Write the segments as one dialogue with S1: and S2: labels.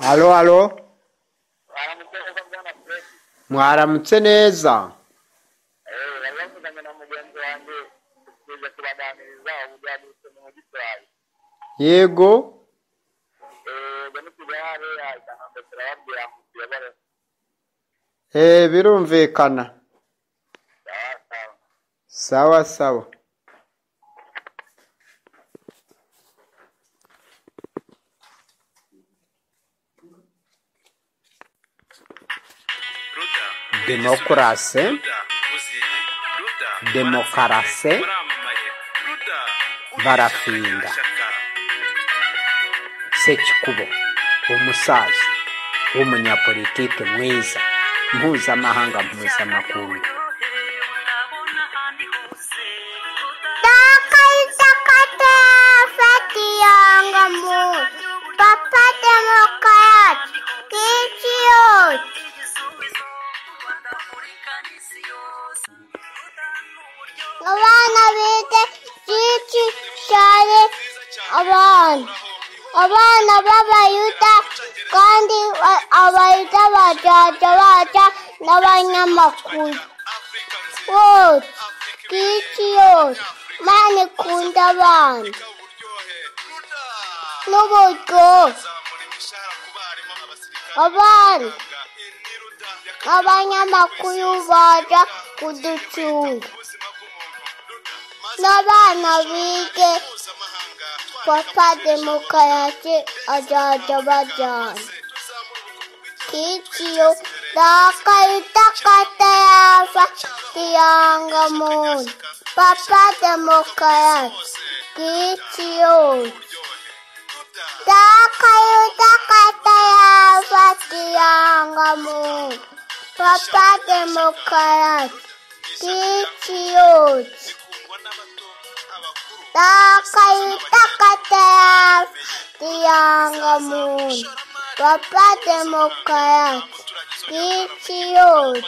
S1: halo halo mwaramutse neza
S2: bavuganye na mugenzi wanjye tuje kubaganiriza uburyo yadutsemo mu gitwaye
S1: yego
S2: ubwo nitujya hariya isanganwe turababwira ngo tuyobore
S1: Eh, birumvikana
S2: sawa
S1: sawa
S2: sawa
S1: sawa
S3: ruda
S1: demokarasi
S3: ruda uziye ruda
S1: Demokarasi.
S3: muramamaye ruda
S1: Barapinga.
S3: Ishyaka.
S1: sekikubo umusaza w'umunyapolitike mwiza mpuzamahanga mpuzamakungu
S4: Takaitakate feti yanga mu Papa Demokrat Kichiyot Abana bite Kichi Shari Abana Abana b'Abayuda kandi ba- Abayuda bazaza baza n'abanyamakuru bose Kichi yose Mani kunda abana n'uburyo abana abanyamakuru baza kuducunga n'abana bige papa demokarasi azaza bajyana kiciyo dakayutakata yava kiyanga muntu papa demokarasi kiciyo dakayutakata yava kiyanga muntu papa demokarasi kiciyo Takayutakatea Tianga Moon Papa Democrat Ichiyot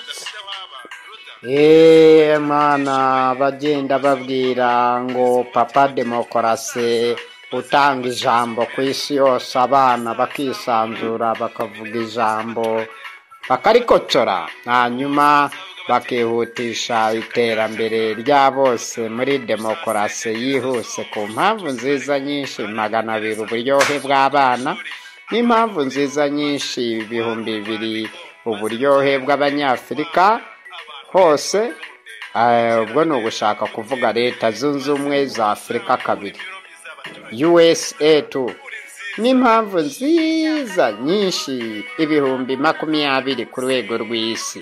S1: eee mwana bagenda babwira ngo papa demokarasi utanga ijambo ku isi yose abana bakisanzura bakavuga ijambo bakarikocora hanyuma bakihutisha iterambere rya bose muri demokarasi yihuse ku mpamvu nziza nyinshi magana abiri uburyohe bw'abana n'impamvu nziza nyinshi ibihumbi bibiri uburyohe bw'abanyafurika hose eh, ubwo ni ugushaka kuvuga leta zunze ubumwe za afurika kabiri usa tu n'impamvu nziza nyinshi ibihumbi makumyabiri ku rwego rw'isi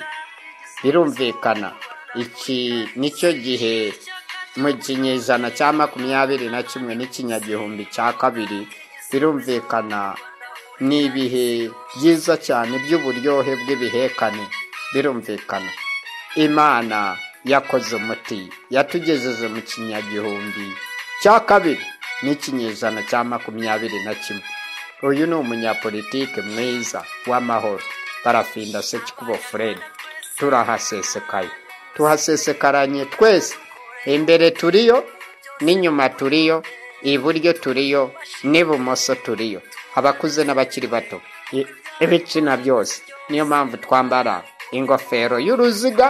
S1: birumvikana iki nicyo gihe mu kinyejana cya makumyabiri na kimwe n'ikinyagihumbi cya kabiri birumvikana ni ibihe byiza cyane by'uburyohe bw'ibihekane birumvikana imana yakoze umuti yatugejeje mu kinyagihumbi cya kabiri n'ikinyejana cya makumyabiri na kimwe uyu ni umunyapolitike mwiza w'amahoro barafinda sekikubo furedi turahasesekaye tuhasesekaranye twese imbere turiyo n'inyuma turiyo iburyo turiyo n'ibumoso turiyo abakuze n'abakiri bato i- ibitsina byose niyo mpamvu twambara ingofero y'uruziga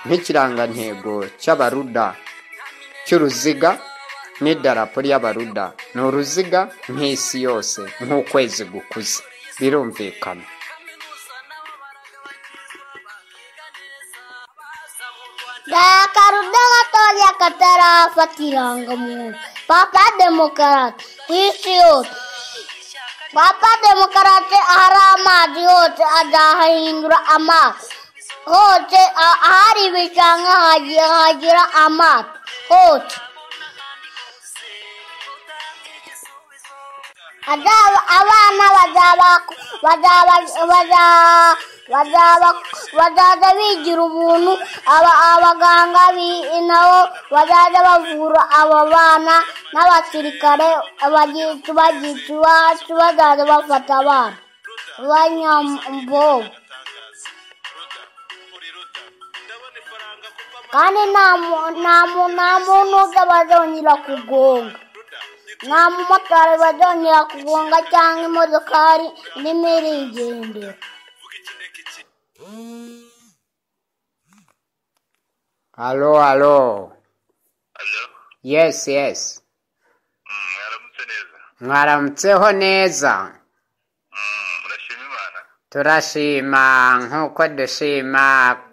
S1: nk'ikirangantego cy'abaruda cy'uruziga n'idarapo ry'abaruda ni uruziga nk'isi yose nk'ukwezi gukuze birumvikana
S4: Dakaruda Katolia Katarafa Tianga Moon Papa Democrat Ichiyot Papa Democrat Arama Diot Adahindra Amat Hote Ahari Vishanga Hajira Hajira Amat Hote Azaba abana bazaba bazaba bazaba bazaba bazaza bigira ubuntu aba abaganga bi- nabo bazaza bavura abo bana n'abasirikare abagicu bagicu bacu bazaza bafata abana banyambobo kandi nta mu- nta mu- nta muntu uzaba azongera kugonga nta mumotari bazongera kugonga cyangwa imodokari irimo irigendera
S3: vuga ikinteko iki
S1: halo halo
S2: alo
S1: yes yes
S2: Mm, mwaramutse neza
S1: mwaramutseho neza
S2: Mm, murashima imana
S1: turashima nk'uko dushima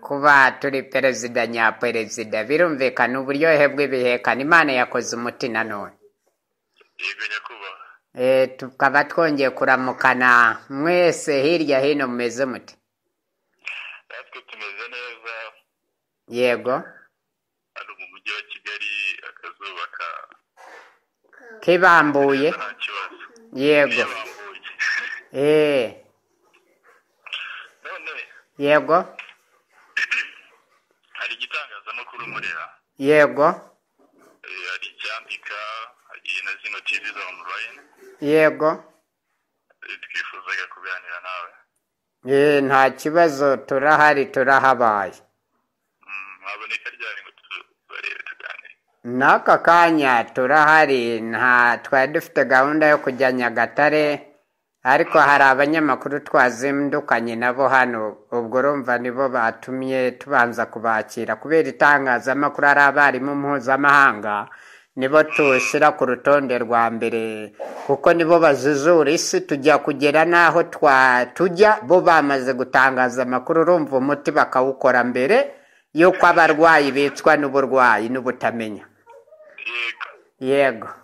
S1: kuba turi perezida nyaperezida birumvikana uburyohe bw'ibihekana imana yakoze umuti nanone
S2: yego nyakubahwa
S1: e, tukaba twongeye kuramukana mwese hirya hino mumeze muti
S2: natwe tumeze neza
S1: yego
S2: hano mu mujyi wa kigali akazuba ka
S1: kibambuye
S2: nta
S1: yego
S2: kibazo yabambuye
S1: e,
S2: none
S1: yego
S2: hari igitangazamakuru murera
S1: yego
S2: Eh, hari icyandika hari na zino tv za online
S1: yego
S2: Eh, twifuzaga kuganira nawe
S1: e, nta kibazo turahari turahabaye
S2: Mm, waboneka ryari ngo tu- tubarebe tuganire
S1: n'aka kanya turahari nta twari dufite gahunda yo kujya nyagatare ariko hari abanyamakuru twazindukanye nabo hano ubwo urumva nibo batumye tubanza kubakira kubera itangazamakuru ari abarimu mpuzamahanga nibo tushyira ku rutonde rwa mbere kuko nibo bazuzura isi tujya kugera n'aho twa tujya bo bamaze gutangaza amakuru urumva umuti bakawukora mbere y'uko abarwayi bicwa n'uburwayi n'ubutamenya
S2: yego
S1: yego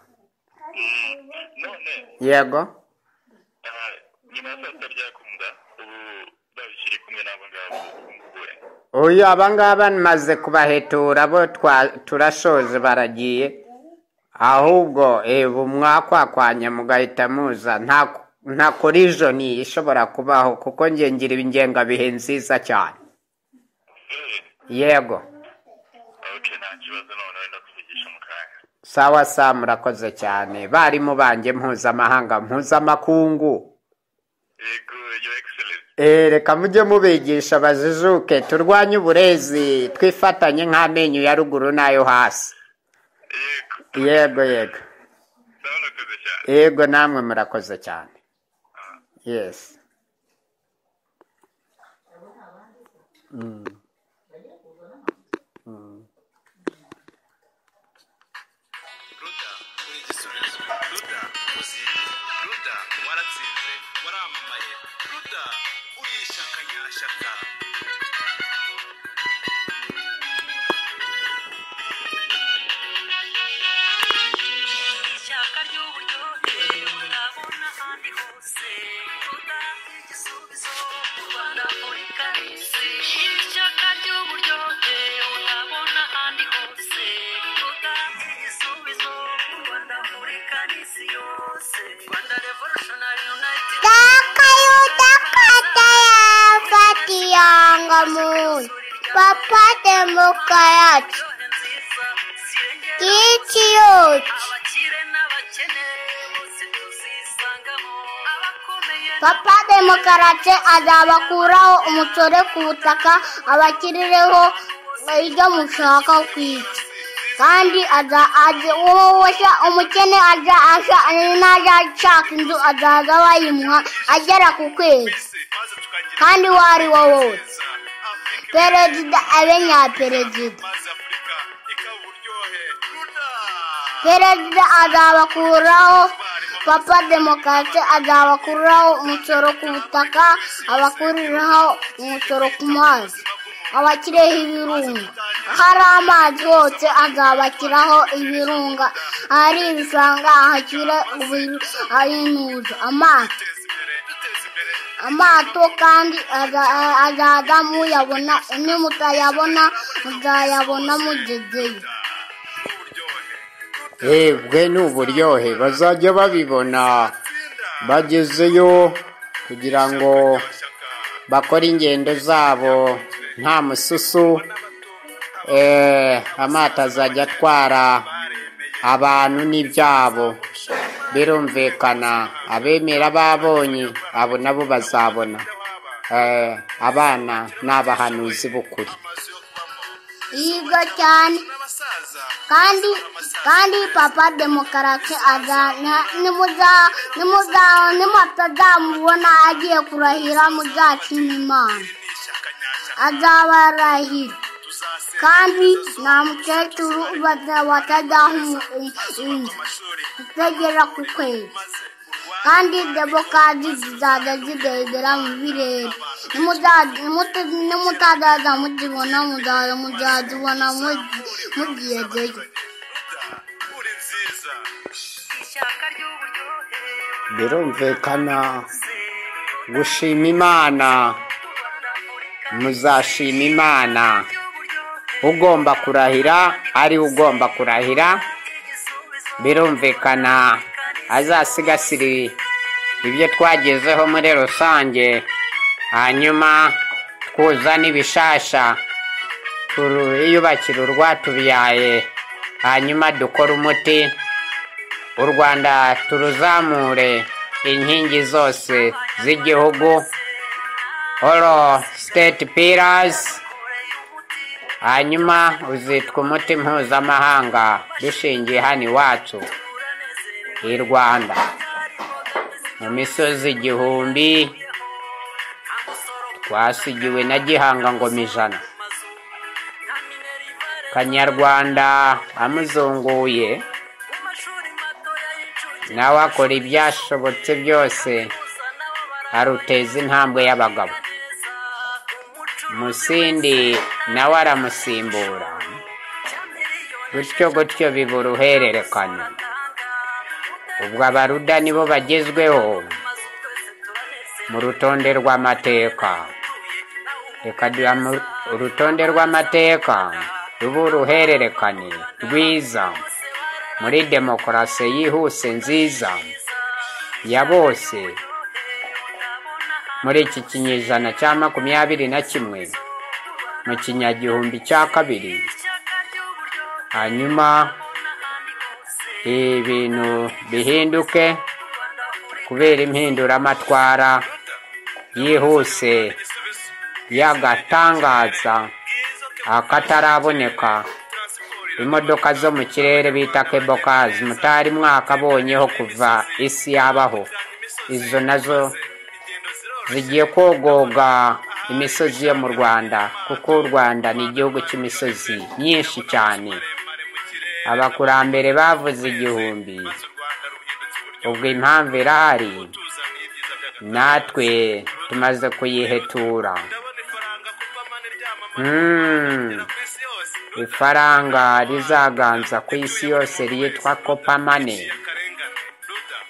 S2: Mm, none
S1: yego
S2: ah, nyuma ya saa sita ryakunda ubu babishyiri kumwe n'abo ngabo bunguwe
S1: uyu abangaba maze kubahetura bo twa- turashoje baragiye ahubwo ebu mwakwakwanya mugahita muza nta- nta korijoni ishobora kubaho kuko nge ngira ingengabihe nziza cyane
S2: Eh,
S1: yego
S2: okay nta kibazo none wenda kuvugisha mu kanya
S1: sawa sawa murakoze cyane barimu banjye mpuzamahanga mpuzamakungu
S2: yego your excellence
S1: Eh, reka mujye mubigisha bajijuke turwanye uburezi twifatanye nk'amenyo ya ruguru n'ayo hasi
S2: yego
S1: yego yego
S2: ndabona cyane
S1: yego namwe murakoze cyane yes Mm. Mm.
S3: ruda uri igisubizo ruda uziri ruda waratsinze waramamaye ruda uri ishyaka nyashyaka
S5: ishyaka ry'uburyohe utabona ahandi hose kuruta igisubizo mu rwanda muri karisi ishyaka ry'uburyohe utabona ahandi hose kuruta igisubizo mu rwanda muri karisi yose rwanda revolutionary united
S4: takayutakata yafatiyanga muyi papate mbuka yacu
S5: Iryohe nziza sirengera
S4: kici yoci
S5: abakire n'abakene bose tuzisangamo abakomeye
S4: papate mukarate azabakuraho umutore ku butaka abakirireho ibyo mushaka kwica kandi aza aje uwo wose umukene aza asha n'aza ashaka inzu azaza bayimuha agera ku kwezi
S3: twese maze tukagira
S4: kandi uwo ari wo
S3: neza
S4: wose
S3: afurika
S4: perezida abe nyaperezida
S3: maze afurika ikaba uburyohe ruda
S4: perezida azabakuraho papa demokarate azabakuraho umusoro ku butaka abakuriraho umusoro ku mazi abakireho ibirunga hari amazi hose azabakiraho ibirunga ahari ibishanga ahakire ayinuza amazi
S3: duteza imbere duteza imbere
S4: amato kandi aza- azaza muyabona nimutayabona muzayabona mugezeyo
S3: n'uburyohe
S1: Eh, bwe ni uburyohe bazajya babibona
S3: tsinda
S1: bagezeyo kugira ngo
S3: nyashyaka
S1: bakore ingendo zabo nta mususu eh, amato azajya atwara abantu n'ibyabo birumvikana abemera babonye abo nabo bazabona eh, abana ni abahanuzi b'ukuri
S3: amazu yo kubamo
S4: yiga cyane
S3: n'abasaza
S4: kandi kandi papa demokarasi azana nimuza- nimuza- nimutazamubona agiye kurahira muzakina imana azabarahira kandi nta mukecuru baza- batazaha umu- umu- gutegera ku kwezi kandi demokazi zizaza zidegera mu birere Nimuza- nimuta- nimutazaza muzibona muzaza muzazibona mugi- mugiyegeyo
S3: uri nziza
S5: ishaka ry'uburyohe
S1: birumvikana gushima imana muzashima imana ugomba kurahira ari ugomba kurahira birumvikana azasigasire ibyo twagezeho muri rusange hanyuma twuza n'ibishasha turu- iyubakire urwatubyaye hanyuma dukore umuti u rwanda turuzamure inkingi zose z'igihugu oro siteti pirazi hanyuma uzitwa umuti mpuzamahanga dushingiye hano iwacu i rwanda mu misozi igihumbi twasigiwe na gihanga ngoma ijana kanyarwanda amuzunguye nawe akora ibyashobotse byose aruteza intambwe y'abagabo musindi nawe aramusimbura gutyo gutyo biba uruhererekane ubwo abaruda nibo bagezweho mu rutonde rw'amateka reka duha mu- urutonde rw'amateka ruba uruhererekane rwiza muri demokarasi yihuse nziza ya bose muri iki kinyejana cya makumyabiri na kimwe mu kinyagihumbi cya kabiri hanyuma ibintu bihinduke kubera impinduramatwara yihuse y'agatangaza akataraboneka imodoka zo mu kirere bita kebokazi mutari mwakabonyeho kuva isi yabaho izo nazo zigiye kogoga imisozi yo mu rwanda kuko u rwanda ni igihugu cy'imisozi myinshi cyane abakurambere bavuze igihumbi ubwo impamvu irahari natwe tumaze kuyihetura Mm. ifaranga rizaganza ku isi yose ryitwa kopamane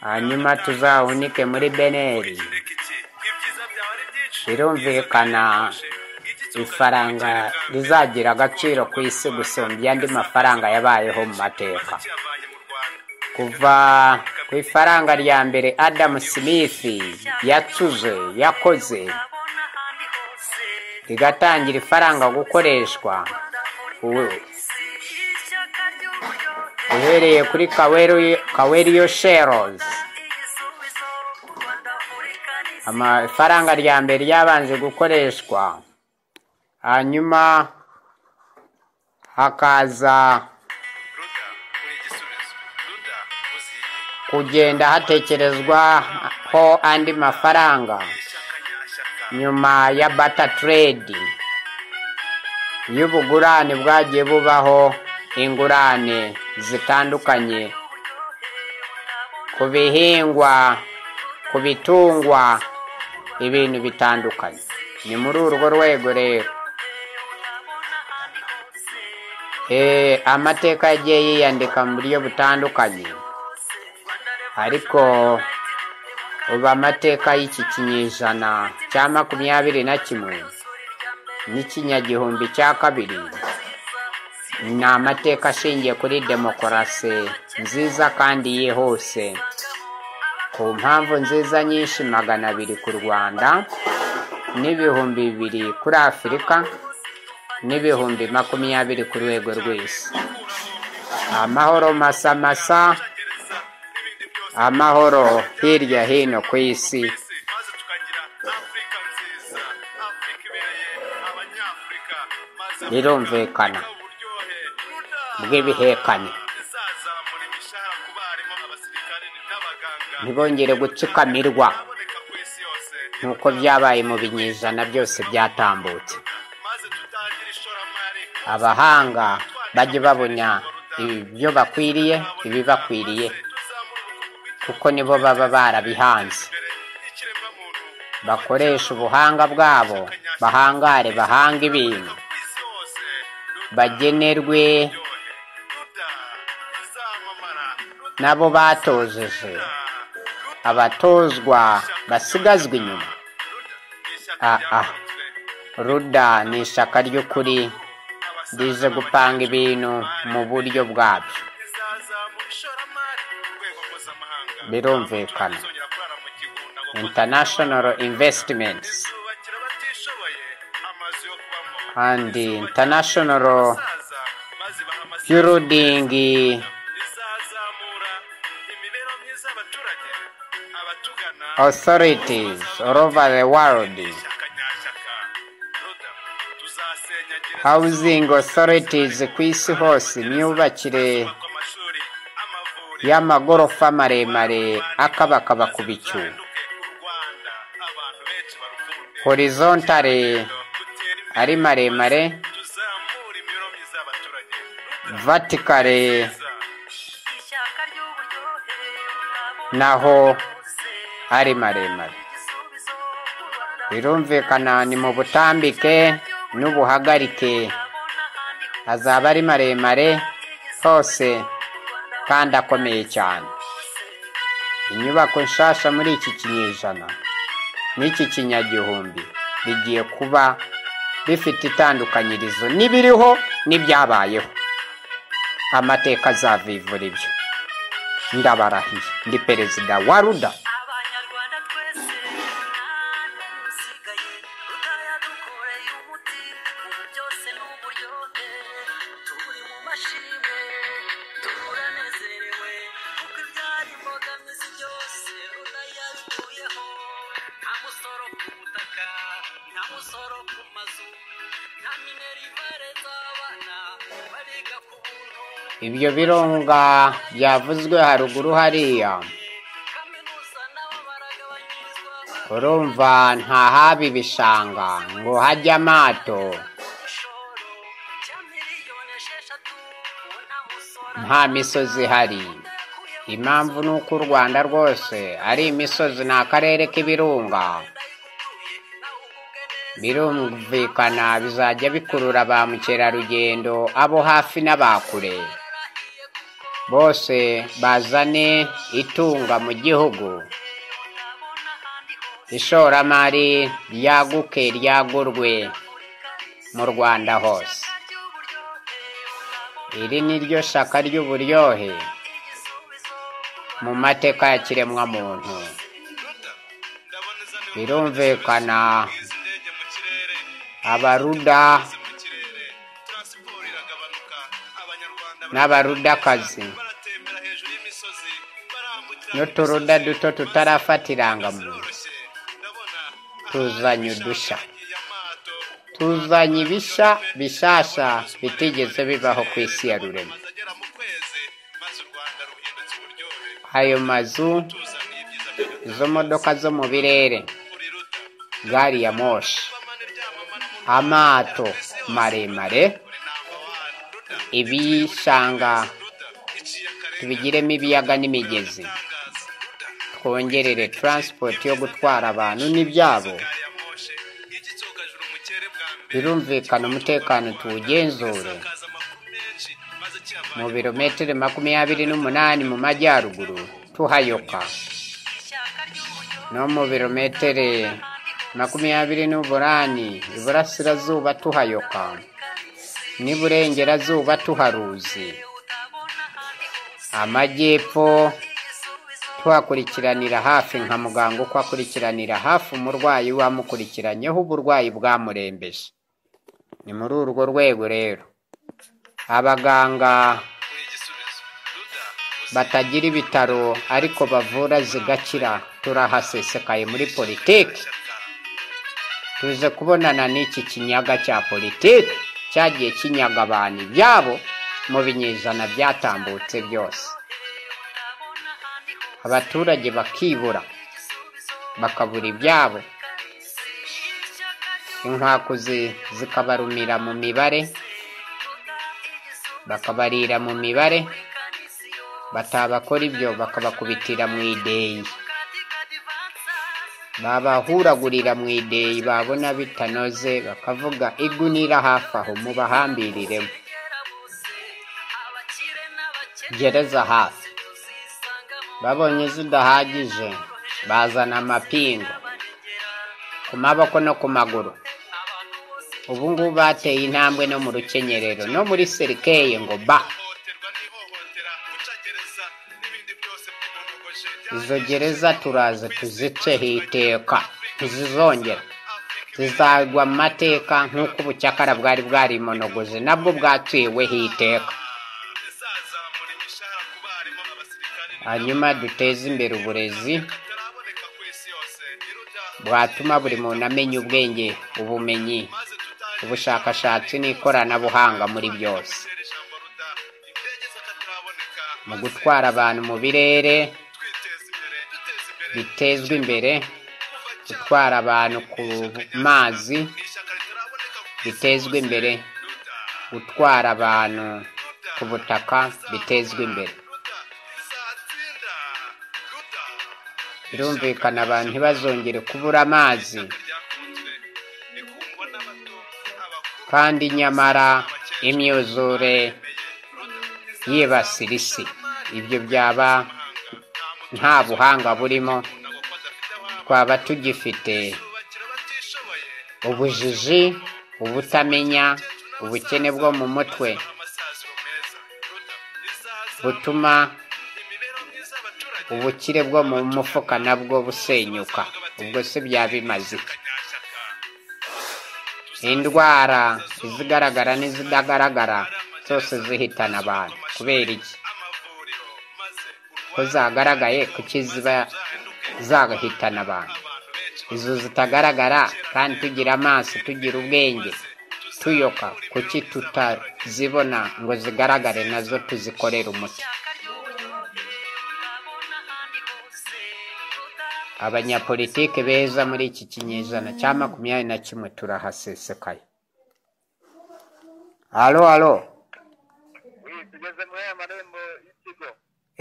S1: hanyuma tuzawunike muri beneri birumvikana ifaranga rizagira agaciro ku isi gusumbya andi mafaranga yabayeho mu mateka kuva ku ifaranga rya mbere adamu simithi yacuze yakoze rigatangira ifaranga gukoreshwa ubu- uhereye kuri Kaweri- kaweriyo sherozi amafaranga rya mbere ryabanje gukoreshwa hanyuma hakaza kugenda hatekerezwaho andi mafaranga nyuma ya bata trade y'ubugurane bwagiye bubaho ingurane zitandukanye ku bihingwa ku bitungwa ibintu bitandukanye ni muri urwo rwego rero Eh, amateka yagiye yiyandika mu buryo butandukanye ariko ubu amateka y'iki kinyejana cya makumyabiri na kimwe n'ikinyagihumbi cya kabiri ni amateka ashingiye kuri demokarasi nziza kandi yihuse ku mpamvu nziza nyinshi magana abiri ku rwanda n'ibihumbi bibiri kuri afurika n'ibihumbi makumyabiri ku rwego rw'isi amahoro masamasa amahoro hirya hino ku isi
S3: isi maze tukagira afurika nziza afurika ibereye abanyafurika maze
S1: Birumvikana.
S3: afurika uburyohe
S1: bw'ibihekane
S3: izaza abaganga
S1: ntibongere gutsikamirwa
S3: aboneka ku isi yose
S1: nk'uko byabaye mu binyejana byose byatambutse
S3: maze tutangire ishoramari
S1: abahanga bajye babona ibyo bakwiriye ibibakwiriye
S3: tuzamure ubukungu
S1: kuko nibo baba barabihanze
S3: bw'imbere n'ikiremwamuntu
S1: bakoreshe ubuhanga bwabo bahangare bahanga ibintu
S3: ku isi hose
S1: bagenerwe
S3: ruryohe ruda ruzamamara ruda
S1: nabo batojeje abatozwa basigazwe inyuma
S3: ruda ni ishyaka
S1: Ah, ah.
S3: ryakunzwe
S1: ruda ni ishyaka ry'ukuri rize gupanga ibintu mu buryo bwabyo
S3: rizazamura ishoramari ku rwego mpuzamahanga
S1: Birumvikana.
S3: Ntituzongera kurara mu kigunda ngo
S1: international investments
S3: tuzubakira abatishoboye amazu yo kubamo
S1: and international
S3: abasaza maze baha amasaha
S1: building
S3: rizazamura imibereho myiza y'abaturage abatugana
S1: authorities all over the world
S3: ishyaka nyashyaka ruda tuzasenyagiriza
S1: housing authorities ku isi hose imyubakire
S3: hubakwa amashuri amavuriro
S1: y'amagorofa maremare akabakaba ku bicu
S3: rudahinduke u rwanda abantu benshi barukunde
S1: horizontally
S3: gutera imbere
S1: ari maremare
S3: tuzamure imibereho myiza y'abaturage ruda
S1: vertically
S5: Ishaka ry'uburyohe utabona
S1: naho
S5: hose.
S1: ari maremare
S5: Igisubizo ku Rwanda
S1: birumvikana ni mu butambike n'ubuhagarike
S5: utabona ahandi
S1: azaba ari maremare hose kandi akomeye cyane inyubako nshasha muri iki kinyejana n'iki kinyagihumbi bigiye kuba bifite itandukanyirizo n'ibiriho n'ibyabayeho amateka azavivura ibyo ndabarahiye ndi perezida wa ruda
S5: Abanyarwanda twese nta n'usigaye utayadukoreye umuti ubu byose ni uburyohe turi mu mashimwe turanezerewe kuko ibyari imbogamizi byose ruda yabikuyeho nta musoro ku butaka nta musoro ku mazu nta minerivare z'abana bariga ku buntu
S1: ibyo birunga byavuzwe haruguru hariya
S5: kaminuza nabo baragabanyirizwa
S1: urumva ntahaba ibishanga ngo hajye amato
S5: igishoro cya miliyoni esheshatu ubu nta musora
S1: nta misozi ihari impamvu ni uko u rwanda rwose ari imisozi ni akarere k'ibirunga
S5: ndayigutuye nawe ugubwe neza
S1: birumvikana bizajya bikurura ba mukerarugendo abo hafi n'aba kure
S5: yarahiye kuko
S1: bose bazane itunga mu gihugu
S5: utabona ahandi hose
S1: ishoramari ryaguke ryagurwe mu rwanda hose
S5: ry'uburyohe utabona
S1: iri ni ryo shaka ry'uburyohe
S5: igisubizo
S1: mu mateka ya kiremwamuntu
S3: ruda ndabona izaniwe
S1: birumvikana
S3: izi ndege mu kirere
S1: abaruda
S3: Igeze mu kirere taransiporo iragabanuka abanyarwanda
S1: n'abarudakazi
S3: baratembera hejuru y'imisozi barambukira
S1: n'uturuda duto tutarafata irangamuntu
S3: biroroshye ndabona
S1: tuzanye udushya tuzanye ibisha bishasha bitigeze bibaho ku isi ya rurema
S3: amazu agera mu kwezi maze u rwanda ruhindutse uburyohe
S1: ayo mazu
S3: tuzaniye ibyiza by'agatangaza.
S1: izo modoka zo mu birere
S3: Uri ruta
S1: gari ya moshi
S3: amani ryamamara mu
S1: amato maremare
S3: Uri number one. Ruta,
S1: ibishanga
S3: ruta, iciye akarenga
S1: tubigiremo ibiyaga n'imigezi
S3: itangaza. Ruta,
S1: twongerere taransipoti yo gutwara abantu n'ibyabo
S3: gari ya moshi, igitsogajuru mu kirere bwa mbere.
S1: birumvikana umutekano tuwugenzure
S3: Isakaza amakuru menshi, maze kiyavanye
S1: mu birometero makumyabiri n'umunani mu majyaruguru tuhayoka
S5: ishyaka ry'uburyohe
S1: no mu birometero makumyabiri n'umunani iburasirazuba tuhayoka n'iburengerazuba tuharuzi
S5: utabona ahandi hose
S1: amajyepfo
S5: igisubizo
S1: tuhakurikiranira hafi nka muganga uko akurikiranira hafi umurwayi wamukurikiranyeho uburwayi bwamurembeje ni muri urwo rwego rero abaganga
S3: kuri igisubizo. Ruta,
S1: batagira ibitaro ariko bavura zigakira turahasesekaye muri politiki
S3: ishyaka.
S1: tuze kubonana n'iki kinyaga cya politiki cyagiye kinyaga abantu ibyabo mu binyejana byatambutse byose abaturage bakibura bakabura ibyabo inkwakuzi zikabarumira mu mibare bakabarira mu mibare batabakora ibyo bakabakubitira mu ideyi babahuragurira mu ideyi babona bitanoze bakavuga igunira hafi aho mubahambiriremo gereza hafi babonye zidahagije bazana amapingu ku maboko no ku maguru ubu ngubu bateye intambwe no mu rukenyerero no muri serikeye ngo ba
S3: ihohoterwa n'ihohotera guca gereza n'ibindi byose by'umuhogoje
S1: izo gereza turaza tuziceho iteka ntizizongera zizagwa mu mateka nk'uko ubucakara bwari bwarimonogoje nabwo bwaciweho iteka
S3: zizazamura imishahara ku barimu abasirikare
S1: hanyuma duteze imbere uburezi
S3: kataraboneka ku isi yose iruta
S1: bwatuma buri muntu amenya ubwenge ubumenyi
S3: maze tutahera
S1: ubushakashatsi n'ikoranabuhanga muri byose
S3: ijambo ruta indege z'akataraboneka
S1: mu gutwara abantu mu birere
S3: twiteza imbere duteza imbere
S1: bitezwa imbere gutwara abantu ku mazi
S3: ni ishyaka ritaraboneka ku isi
S1: bitezwa imbere
S3: ruta
S1: gutwara abantu ku butaka bitezwa imbere
S3: ruta izatsinda ruta
S1: birumvikana abantu ntibazongere kubura amazi
S3: ryakunzwe rikundwa n'abato abakuru
S1: kandi nyamara imyuzure
S3: ruta
S1: yibasira isi ibyo byaba nta buhanga burimo
S3: izakunda kuko adafite ababo
S1: twaba tugifite
S3: bakira batishoboye
S1: ubujiji ubutamenya ubukene bwo mu mutwe
S3: amasaziro meza ruta izaza
S1: butuma
S3: imibereho myiza y'abaturage
S1: ubukire bwo mu mufuka nabwo busenyuka ubwo se byaba bimaze iki?
S3: kanyashyaka
S1: indwara izigaragara n'izidagaragara zose zihitana abantu kubera iki
S3: amavuriro maze
S1: ko
S3: urwaye
S1: zagaragaye kuki ziba
S3: uzahinduke
S1: zagahitana abantu
S3: abantu benshi
S1: izo zitagaragara kandi tugira amaso tugira ubwenge tuyoka kuki tutazibona ngo zigaragare nazo tuzikorere umuti
S5: ishyaka ry'uburyohe urabona ahandi hose
S1: abanyapolitike beza muri iki kinyejana cya makumyabiri na kimwe turahasesekaye alo alo
S2: Oui, tugeze muri aya marembo y'ikigo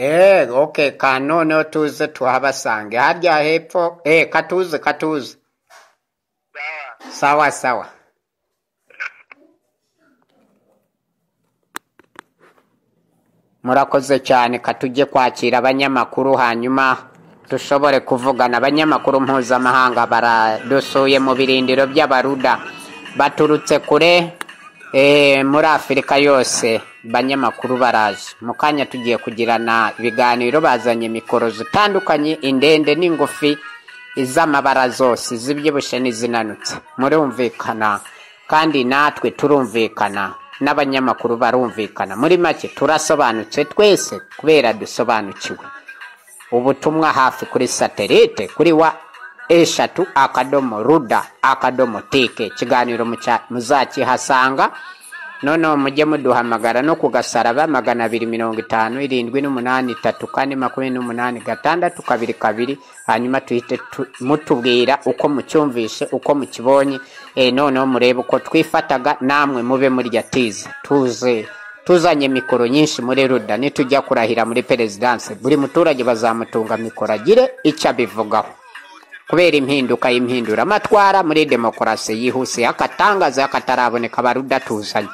S1: eee oke ka noneho tuze tuhabasange harya hepfo eee katuze katuze sawa
S2: sawa
S1: sawa murakoze cyane katujye kwakira abanyamakuru hanyuma dushobore kuvugana abanyamakuru mpuzamahanga baradusuye mu birindiro by'abaruda baturutse kure eh, muri afurika yose banyamakuru baraje mu kanya tugiye kugirana ibiganiro bazanye mikoro zitandukanye indende n'ingufi iz'amabara zose izibyibushye n'izinanutse murumvikana kandi natwe turumvikana n'abanyamakuru barumvikana muri make turasobanutse twese kubera dusobanukiwe ubutumwa hafi kuri satelite kuri wa eshatu akadomo ruda akadomo tike ikiganiro muca- muzakihasanga noneho mujye muduhamagara no ku gasaraba magana abiri mirongo itanu irindwi n'umunani itatu kane makumyabiri n'umunani gatandatu kabiri kabiri hanyuma tuhite tu- mutubwira uko mucyumvishe uko mukibonye e, noneho murebe uko twifataga namwe mube murya tize tuze tuzanye mikoro nyinshi muri ruda nitujya kurahira muri perezidanse buri muturage bazamutunga mikoro agire icyo abivugaho kubera impinduka y'impinduramatwara muri demokarasi yihuse y'akatangaza y'akataraboneka barudatuzaye